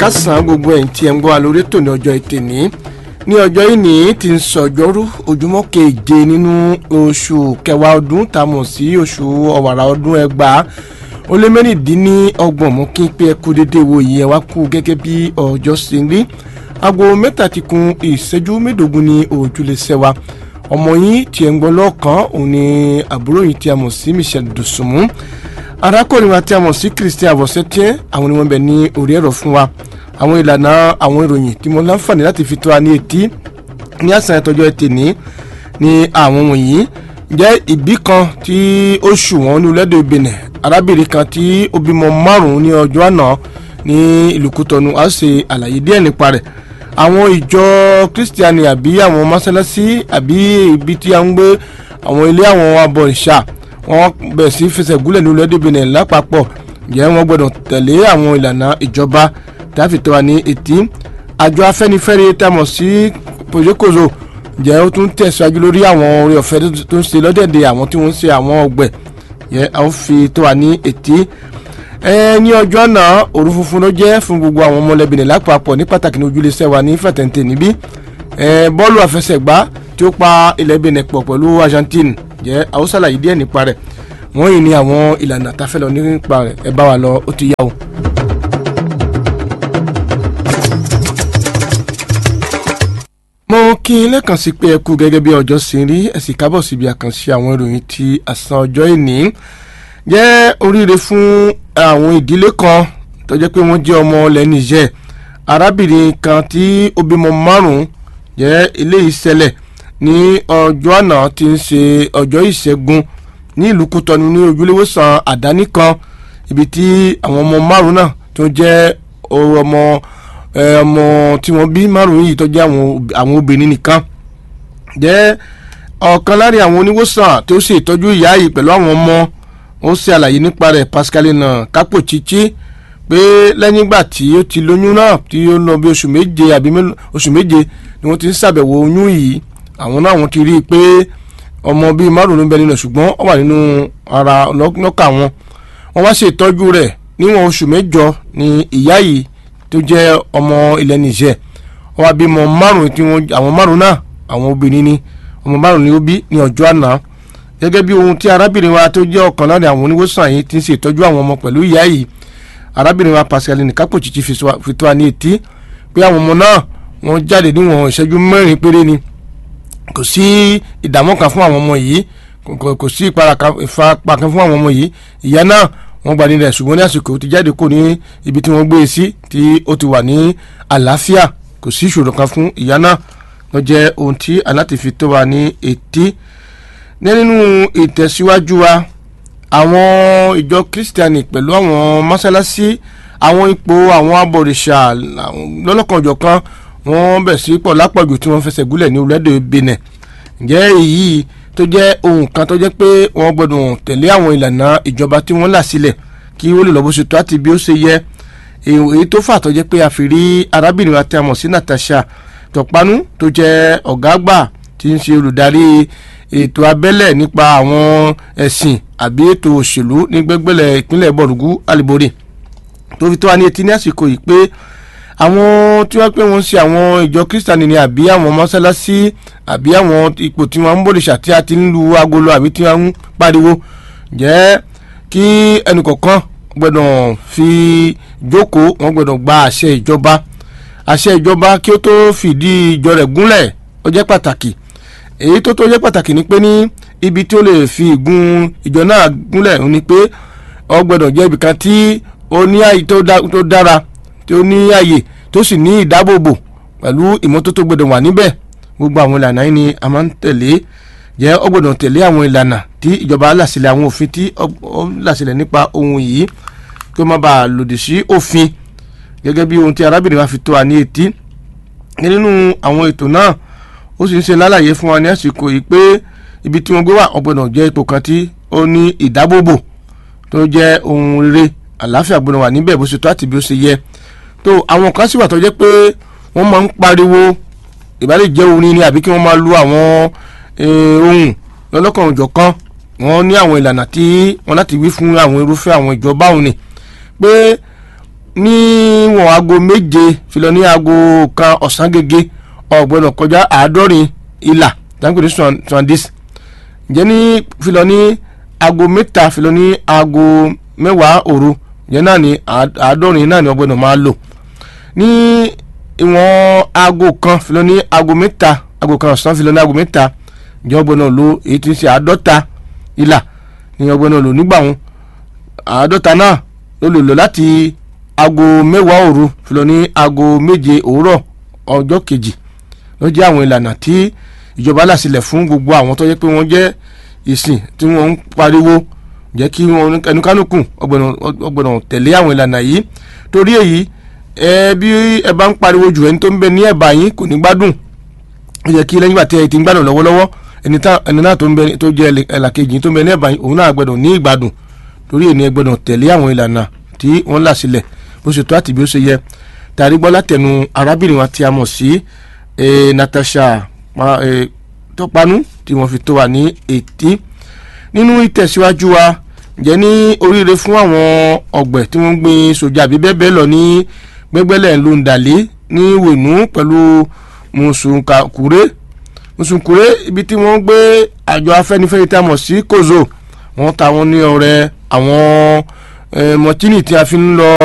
kásán gbogbo ẹ̀yìn tí ẹ̀ ń gbọ́ wa lórí ètò ní ọjọ́ ètè ní ní ọjọ́ ìní tí ń sọ̀jọ́rú ojúmọ́ keje nínú oṣù kẹwàá ọdún tá a mọ̀ sí oṣù ọ̀wàrà ọdún ẹgbàá ó lé mẹ́rìndínlọ́gbọ̀n mú kí n pé ẹkú dédé wo yìí ẹ wá kú gẹ́gẹ́ bí ọjọ́ ṣe ń rí aago mẹ́ta ti kun ìṣẹ́jú mẹ́ẹ̀ẹ́dógún ní òjúlẹ̀ṣẹ̀ wa ọmọ yín tí ẹ̀ ń gbọ́ lọ́ọ̀kan òun ni àbúrò yìí tí a mọ̀ sí Michelle Dosunmu arákùnrin wa tí a mọ̀ sí Christian Avosetier àwọn ni wọ́n bẹ̀ ní orí ẹ̀rọ fún wa àwọn ìlànà àwọn ìròyìn tí mo láǹfààní láti fi tó wa ní etí ní àṣà ìtọ́jọ́ ẹtì ní ní àwọn wọ̀nyí jẹ́ ìbí kan tí ó ṣùwọ̀n ní orílẹ̀-èdè Benin arábìnrin kan tí ó bímọ márùn-ún ní ọjọ́ àná ní ìlú Kútọ́nù á ṣe àlàyé díẹ̀ nípa rẹ̀ àwọn ìjọ kristiani àbí àwọn mọ́sálásí àbí ibi tí a ń gbé àwọn ilé àwọn abọ̀rìṣà wọ́n bẹ̀rẹ̀ sí fẹsẹ̀ gúnlẹ̀ ní orílẹ̀-èdè Benin lápapọ̀ jẹ́ wọ́n gbọ́dọ̀ tẹ̀lé àwọn ìlànà ìjọba táfi tó wa ní etí àjọ afẹ́nifẹ́re tá a mọ̀ sí pòjékòzò jẹ́ ó tún tẹ̀síwájú lórí àwọn orí ọ̀fẹ́ tó ń ṣe lọ́dẹ̀dẹ̀ àwọn tí wọ́n ń ṣe àwọn ọgbẹ̀ yẹ́ a ó fi tó wa ní etí ẹ ní ọjọ́ náà òru funfun ló jẹ́ fún gbogbo àwọn ọmọlẹ́bìnrin lápapọ̀ ní pàtàkì ní ojúlẹ̀ṣẹ̀ wa ní fẹ̀tẹ̀ǹtẹ̀ níbí ẹ bọ́ọ̀lù àfẹsẹ̀gbá tí ó pa ilẹ̀ Benin pọ̀ pẹ̀lú Argentine jẹ́ àwọn ṣàlàyé díẹ̀ nípa rẹ̀ wọ́n yìí ní àwọn ìlànà àtàfẹ́ lọ nípa rẹ̀ ẹ bá wa lọ ó ti yá o. mo kí n lẹ́kàn sí pé ẹ kú gẹ́gẹ́ bí ọjọ́ sí rí ẹ sì kábọ̀ síbi àkànṣe àwọn ìròyìn ti àsán ọjọ́ ìní jẹ́ oríire fún àwọn ìdílé kan tó jẹ́ pé wọ́n jẹ́ ọmọ ilẹ̀ Niger arábìnrin kan tí ó bímọ márùn-ún jẹ́ eléyìí ṣẹlẹ̀ ní ọjọ́ àná tí ń ṣe ọjọ́ ìṣẹ́gun ní ìlú Kútọ́nù ní ojúléwòsàn àdáni kan ibi tí àwọn ọmọ márùn-ún náà tó jẹ́ ọmọ ọmọ tí wọ́n bí márùn-ún yìí tó jẹ́ àwọn obìnrin nìkan jẹ́ ọ̀kan lára àwọn oníwòsàn tó ṣe ìtọ́jú ìyá yìí pẹ̀lú àwọn ọmọ ó ṣe àlàyé nípa rẹ̀ Pascaline kápò chichi pé lẹ́yìn ìgbà tí ó ti lóyún náà tí ó lọ bí oṣù méje àbí oṣù méje ni wọ́n ti ń ṣàbẹ̀wò oyún yìí àwọn náà wọ́n ti rí i pé ọmọ bíi márùn ló ń bẹ nínú ṣùgbọ́n ó wà nínú ara lọ́kà wọn wọ́n wá ṣe ìtọ́jú rẹ̀ níwọ̀n oṣù mẹ́jọ ni ìyá yìí tó jẹ́ ọmọ ilẹ̀ Niger ó wá bímọ márùn tí wọ́n àwọn márùn náà àwọn obìnrin ni ọmọ márùn ni ó bí ní ọjọ́ àná gẹ́gẹ́ bí ohun tí arábìnrin wa tó jẹ́ ọ̀kan lára àwọn oníwòsàn yìí ti ń ṣe ìtọ́jú àwọn ọmọ pẹ̀lú ìyá yìí arábìnrin wa Pascaline kápò chichi fi tó wa ní etí pé àwọn ọmọ náà wọ́n jáde níwọ̀n ìṣẹ́jú mẹ́rin péré ni kò sí ìdààmú kan fún àwọn ọmọ yìí kò sí ìfarapa kan fún àwọn ọmọ yìí ìyá náà wọ́n gba nílẹ̀ ṣùgbọ́n ní àsìkò ti jáde kò ní ibi tí wọ́n gbé e sí tí ó ti wà ní àlàáfíà kò sí ìṣòro kan fún ìyá náà ló jẹ́ ohun tí aláti fi tó wa ní etí nínú ìtẹ̀síwájú wa àwọn ìjọ kírísítẹ́nì pẹ̀lú àwọn mọ́sálásí àwọn ipò àwọn abọ̀rìṣà lọ́lọ́kanòjọ̀kan wọ́n bẹ̀ sí pọ̀ lápọ̀jù tí wọ́n fẹsẹ̀ gúnlẹ̀ ní orílẹ̀-èdè Benin ǹjẹ́ èyí tó jẹ́ ohun kan tó jẹ́ pé wọ́n gbọ́dọ̀ tẹ̀lé àwọn ìlànà ìjọba tí wọ́n là sílẹ̀ kí ó lè lọ bó ṣe tó àti bí ó ṣe yẹ èyí tó fà tó jẹ́ pé a fi rí arábìnrin wa tí a mọ̀ sí Natasha Tọ̀pánú tó jẹ́ ọ̀gá àgbà tí ń ṣe olùdarí ètò abẹ́lẹ̀ nípa àwọn ẹ̀sìn àbí ètò òṣèlú ní gbẹ́gbẹ́lẹ̀ ìpínlẹ̀ bọ̀rùgú àlìbòrè tó fi tó wa ní etí ní àsìkò yìí pé àwọn tí wọ́n pé wọ́n ṣe àwọn ìjọ kírísítànì ni àbí àwọn mọ́sálásí àbí àwọn ipò tí wọ́n ń bòrìṣà tí a ti ń lu agolo àbí tí wọ́n ń pariwo jẹ́ kí ẹnìkọ̀ọ̀kan gbọ́dọ̀ fi jókòó wọ́n gbọ́dọ̀ gba àṣẹ ìjọba àṣẹ ìjọba kí ó tó fìdí ìjọ rẹ̀ gúnlẹ̀ ó jẹ́ pàtàkì èyí tó tó jẹ́ pàtàkì ni pé ní ibi tí ó lè fi ìgun ìjọ náà gúnlẹ̀ ni pé ó gbọ́dọ̀ jẹ́ ibìkan tí ó ní àyè tó dára tí ó ní àyè tó sì ní ìdáàbòbò pẹ̀lú ìmọ́tótó gbọ́dọ̀ wà níbẹ̀ gbogbo àwọn ìlànà yìí ni a máa ń tẹ̀lé jẹ́ ó gbọ́dọ̀ tẹ̀lé àwọn ìlànà tí ìjọba làsílẹ̀ àwọn òfin tí ó làsílẹ̀ nípa ohun yìí kí ó má bàa lòdì sí òfin gẹ́gẹ́ bí ohun tí arábìnrin wa fi tó wa ní etí nínú àwọn ètò náà ó sì ń ṣe lálàyé fún wa ní àsìkò yìí pé ibi tí wọ́n gbé wà ó gbọ́dọ̀ jẹ́ ipò kan tí ó ní ìdáàbòbò tó jẹ́ ohun rere àlàáfíà gbọ́dọ̀ wà níbẹ̀ bó ṣe tó àti bí ó ṣe yẹ tó àwọn kan sì wà tó jẹ́ pé wọ́n máa ń pariwo ìbálẹ̀ jẹ́ orin ni àbí kí wọ́n máa lu àwọn ohun lọ́lọ́kan òjọ̀kan wọ́n ní àwọn ìlànà tí wọ́n láti wí fún àwọn irúfẹ́ àwọn ìjọba òun ni pé níwọ̀n aago méje filọ ní aago kan ọ̀sán gẹ́gẹ́ ọ̀gbọ́dọ̀ kọjá àádọ́rin ìlà dáńgbé ní swandis ǹjẹ́ ní filọ ní aago mẹ́ta filọ ní aago mẹ́wàá òru ǹjẹ́ náà ní àádọ́rin náà ní ọgbọ́dọ̀ máa lò ní ìwọ̀n aago kan filọ ní aago mẹ́ta aago kan ọ̀sán filọ ní aago mẹ́ta ǹjẹ́ ọgbọ́dọ̀ lò èyí tí ń ṣe àádọ́ta ìlà ní ọgbọ́dọ̀ lò nígbà wọn àádọ́ta náà ló lè lò láti aago mẹ́wàá òru filọ ní aago méje òwúrọ̀ ọjọ́ kejì ló jẹ́ àwọn ìlànà tí ìjọba là sílẹ̀ fún gbogbo àwọn tó yẹ pé wọ́n jẹ́ ìsìn tí wọ́n ń pariwo jẹ́ kí wọ́n ẹnukánukù ọgbọ̀nà tẹ̀lé àwọn ìlànà yìí torí èyí ẹ bí ẹ bá ń pariwo jù ẹni tó ń bẹ ní ẹ̀bà yín kò ní gbádùn ó yẹ kí lẹ́yìn ìgbà tí ẹ ti ń gbádùn lọ́wọ́lọ́wọ́ ẹni náà tó ń bẹ tó jẹ́ ẹlàkejì tó ń bẹ ní ẹ̀bà yín òun náà gbọ́dọ̀ ní ìgbádùn torí èyí ẹ gbọ́dọ̀ tẹ̀lé àwọn ìlànà tí wọ́n là sílẹ̀ bó ṣe tó àti bí ó ṣe yẹ tàrí gbọ́ látẹnu arábìnrin wa tí a mọ̀ sí Natasha tọpanu tí wọ́n fi tó wa ní etí nínú ìtẹ̀síwájú wa jẹ́ ní oríire fún àwọn ọ̀gbẹ̀ tí wọ́n gbin sójà àbí bẹ́ẹ̀ bẹ́ẹ̀ lọ ní gbẹ́gbẹ́lẹ̀ lóńdàlé ní wẹ̀nú pẹ̀lú mùsùnkàkúrẹ́ mùsùnkúrẹ́ ibi tí wọ́n gbé àjọ afẹ́nifẹ́re tí a mọ̀ sí kozo wọ́n ta wọn ní ọrẹ àwọn mọ̀tínì tí a fi ń lọ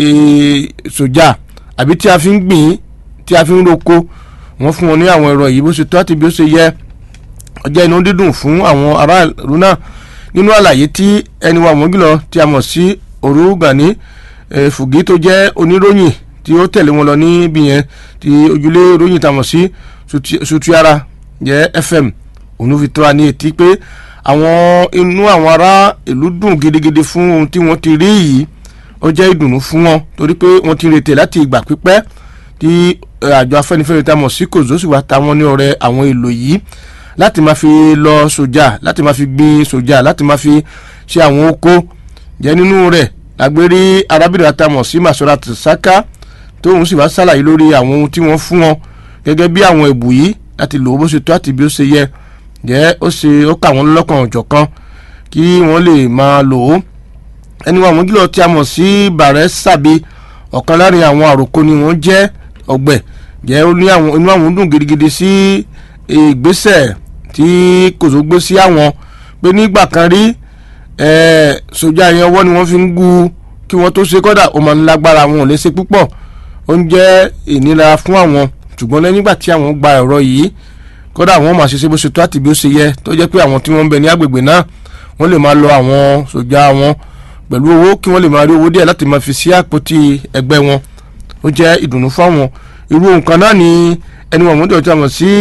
sójà àbí tí a fi ń gbìn tí a fi ń roko wọ́n fún wọn ní àwọn ẹ̀rọ yìí bó ṣe tó àti bí ó ṣe yẹ ọjọ́ inú dídùn fún àwọn aráàlú náà nínú àlàyé tí ẹni wa wọ́n gílọ tí a mọ̀ sí Òru Gani Fùgí tó jẹ́ oníròyìn tí ó tẹ̀lé wọn lọ níbi yẹn tí ojúlé ròyìn tá a mọ̀ sí Sutiara jẹ́ FM òun fi tó wa ní etí pé àwọn inú àwọn ará ìlú dùn gidigidi fún ohun tí wọ́n ti rí yìí ó jẹ́ ìdùnnú fún wọn torí pé wọ́n ti retè láti ìgbà pípẹ́ tí àjọ afẹ́nifẹ́re tá a mọ̀ sí kòzó sì wá ta wọn ní ọrẹ àwọn èlò yìí láti máa fi lọ sójà láti máa fi gbin sójà láti máa fi ṣe àwọn oko jẹ́ nínú rẹ̀ lágbérí arábìnrin àtàmọ̀ sí Masorat Saka tóun sì wá ṣàlàyé lórí àwọn ohun tí wọ́n fún wọn gẹ́gẹ́ bí àwọn ẹ̀bù yìí láti lò ó bó ṣe tó àti bí ó ṣe yẹ jẹ́ ó ṣe ó kà wọ́n lọ́kàn ọ̀jọ̀kan kí wọ́n lè máa lò ó ẹni wọn àwọn gílọ̀ tí a mọ̀ sí bàrẹ́ sàbí ọ̀kan láàrin àwọn àròkọ ni wọ́n jẹ́ ọ̀gbẹ̀ jẹ́ ó ní àwọn inú àwọn dùn gidigidi sí ìgbésẹ̀ tí kòsó gbé sí àwọn pé nígbà kan rí sójà yẹn ọwọ́ ni wọ́n fi ń gu kí wọ́n tó ṣe kọ́dà ó máa ń lágbára wọn ò lè ṣe púpọ̀ ó ń jẹ́ ìnira fún àwọn ṣùgbọ́n lẹ́yìn ìgbà tí àwọn gba ẹ̀rọ yìí kọ́dà àwọn máa ṣe ṣe bó ṣe tó àti bí ó ṣe yẹ tó jẹ́ pé àwọn tí wọ́n ń bẹ ní agbègbè náà wọ́n lè máa lọ àwọn sójà wọn pẹ̀lú owó kí wọ́n lè máa rí owó díẹ̀ láti máa fi sí àpótí ẹgbẹ́ wọn ó jẹ́ ìdùnnú fáwọn irú nǹkan náà ni ẹni wọn mọ́tò tí a mọ̀ sí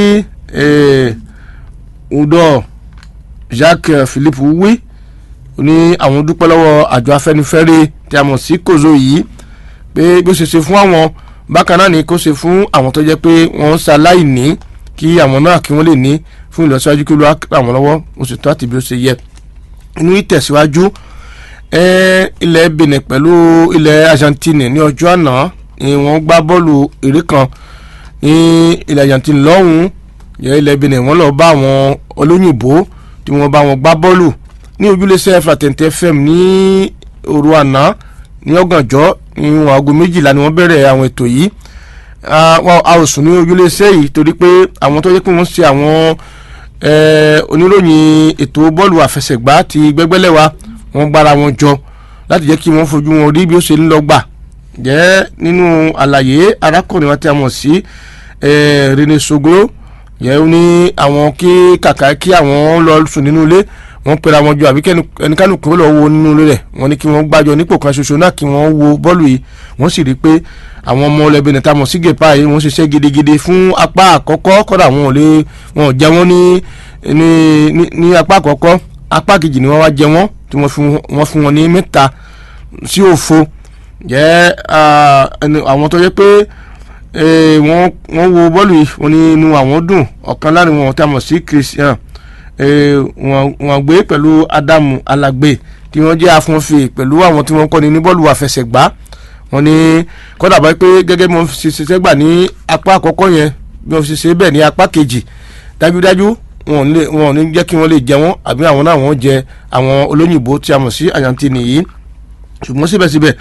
udọ Jacques Philippe wí ní àwọn dúpẹ́ lọ́wọ́ àjọ afẹ́nifẹ́re tí a mọ̀ sí kozo yìí pé bó ṣe ṣe fún àwọn bákan náà ni kó ṣe fún àwọn tó jẹ́ pé wọ́n ń ṣaláìní kí àwọn náà kí wọ́n lè ní fún ìlọsíwájú kí ló ràn wọ́n lọ́wọ́ oṣù tó àti bí ó ṣe yẹ inú ìtẹ̀síwájú ilẹ̀ Benin pẹ̀lú ilẹ̀ Argentine ní ọjọ́ àná ni wọ́n gbá bọ́ọ̀lù eré kan ní ilẹ̀ Argentine lọ́hùn-ún yẹ ilẹ̀ Benin wọ́n lọ bá àwọn olóyìnbó tí wọ́n bá wọn gbá bọ́ọ̀lù ní ojúlẹ̀sẹ̀ Fraternité FM ní òru àná ní ọ̀gànjọ́ ní wọn aago méjìlá ni wọ́n bẹ̀rẹ̀ àwọn ètò yìí a ò sùn ní ojúlẹ̀sẹ̀ yìí torí pé àwọn tó yẹ pé wọ́n ṣe àwọn oníròyìn ètò bọ́ọ̀lù àfẹsẹ̀gbá ti gbẹ́gbẹ́lẹ̀ wa wọ́n gbára wọn jọ láti jẹ́ kí wọ́n fojú wọn rí bí ó ṣe ń lọ gbà jẹ́ nínú àlàyé arákùnrin wa tí a mọ̀ sí Rene Sogoro yẹ ó ní àwọn kí kàkà kí àwọn lọ sùn nínú ilé wọ́n pera wọn jọ àbí ẹnikẹ́ni kúrò lọ wo nínú ilé rẹ̀ wọ́n ní kí wọ́n gbàjọ nípò kan ṣoṣo náà kí wọ́n wo bọ́ọ̀lù yìí wọ́n sì rí i pé àwọn ọmọ ọlẹ́bí ní tamọ̀ sí gèpá yìí wọ́n ṣiṣẹ́ gidigidi fún apá àkọ́kọ́ kọ́dà wọn ò lè wọn ò jẹ wọ́n ní ní ní apá àkọ́kọ́ apá kejì ni wọ́n wá jẹ wọ́n tí wọ́n fún wọn ní mẹ́ta sí òfo jẹ́ àwọn tó yẹ pé wọ́n wọ́n wo bọ́ọ̀lù yìí wọ́n ní inú àwọn dùn ọ̀kan láàrin wọn tí a mọ̀ sí Christian wọ́n gbé pẹ̀lú Adamu Alagbe tí wọ́n jẹ́ afọ́nfè pẹ̀lú àwọn tí wọ́n kọ́ni ní bọ́ọ̀lù àfẹsẹ̀gbá wọ́n ní kọ́dà bá pé gẹ́gẹ́ bí wọ́n ṣe ṣiṣẹ́ gbà ní apá àkọ́kọ́ yẹn bí wọ́n ṣe ṣe bẹ́ẹ̀ ní apá kejì dájúdájú wọn ò ní jẹ́ kí wọ́n lè jẹ wọ́n àbí àwọn náà wọ́n jẹ àwọn olóyìnbó tí a mọ̀ sí Argentine yìí ṣùgbọ́n síbẹ̀síbẹ̀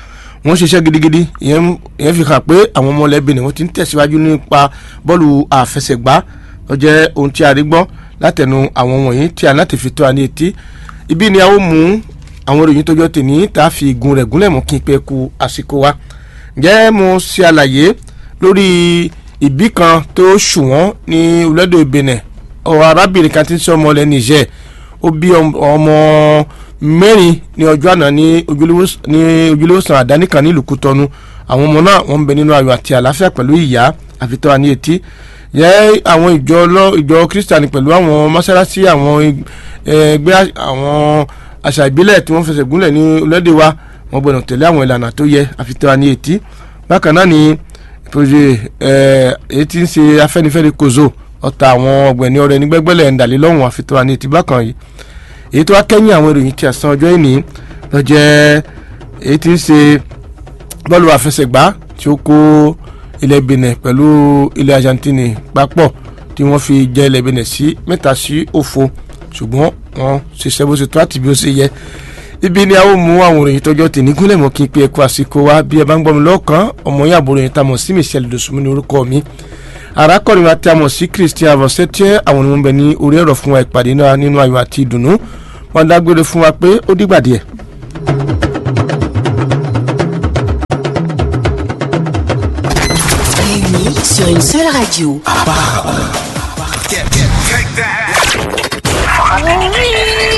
wọ́n ṣiṣẹ́ gidigidi ìyẹn ìyẹn fi hàn pé àwọn ọmọ ilẹ̀ Benin wọ́n ti ń tẹ̀síwájú nípa bọ́ọ̀lù àfẹsẹ̀gbá ó jẹ́ ohun tí a rí gbọ́ látẹnu àwọn wọ̀nyí tí a láti fi tó a ní etí ibi ni a ó mú àwọn ìròyìn tọjọ́ tèmi tá a fi igun rẹ̀ gúnlẹ̀ mọ́ kí n pẹ́ ku àsìkò wa ǹjẹ́ mo ṣe àlàyé lórí ìbí kan tó ṣùwọ́n ní orílẹ̀-èdè Benin ọ̀rọ̀ arábìnrin kan tí ń sọ ọmọ ilẹ̀ Niger ó bí ọmọ mẹ́rin ní ọjọ́ àná ní ojúlówósàn àdáni kan nílùú Kútọ́nù àwọn ọmọ náà wọ́n ń bẹ nínú ayọ̀ àti àlàáfíà pẹ̀lú ìyá àfitọ́ àní etí yẹ àwọn ìjọ ìjọ Kristiani pẹ̀lú àwọn mọ́sálásí àwọn ẹgbẹ́ àwọn àṣà ìbílẹ̀ tí wọ́n fẹsẹ̀ gúnlẹ̀ ní orílẹ̀-èdè wa wọ́n gbọ́dọ̀ tẹ̀lé àwọn ìlànà tó yẹ àfitọ́ àní etí bákan náà ni projet èyí tí ń ṣe Afẹ́nifẹ́re kozo ọ̀tá àwọn ọ̀gbẹ̀ni ọ̀rẹ́ ní gbẹ́gbẹ́lẹ̀ ńdàlélọ́hùn àfitọ́ àní etí bákan yìí èyí tó wá kẹ́yìn àwọn ìròyìn tí a san ọjọ́ ìní lọ jẹ́ èyí tí ń ṣe bọ́ọ̀lù àfẹsẹ̀gbá tí ó kó ilẹ̀ Benin pẹ̀lú ilẹ̀ Argentine papọ̀ tí wọ́n fi jẹ́ ilẹ̀ Benin sí mẹ́ta sí òfo ṣùgbọ́n wọ́n ṣiṣẹ́ bó ṣe tó àti bí ó ṣe yẹ ibi ni a ó mú àwọn ìròyìn tọjọ́ tì ní gúnlẹ̀ mọ́ kí n pe ẹ̀kọ́ àsìkò wa bí ẹ bá ń gbọ́ mi lọ́kàn ọmọ yín àbúrò yẹn tá a mọ̀ sí Michelle Dosunmu ní orúkọ mi arákùnrin wa tí a mọ̀ sí Christian avosetier àwọn ni wọ́n bẹ ní orí ẹ̀rọ fún wa ìpàdé náà nínú ayọ̀ àti ìdùnnú wọ́n dágbére fún wa pé ó dìgbà díẹ̀. Réunis sur une seule radio. Apparemment.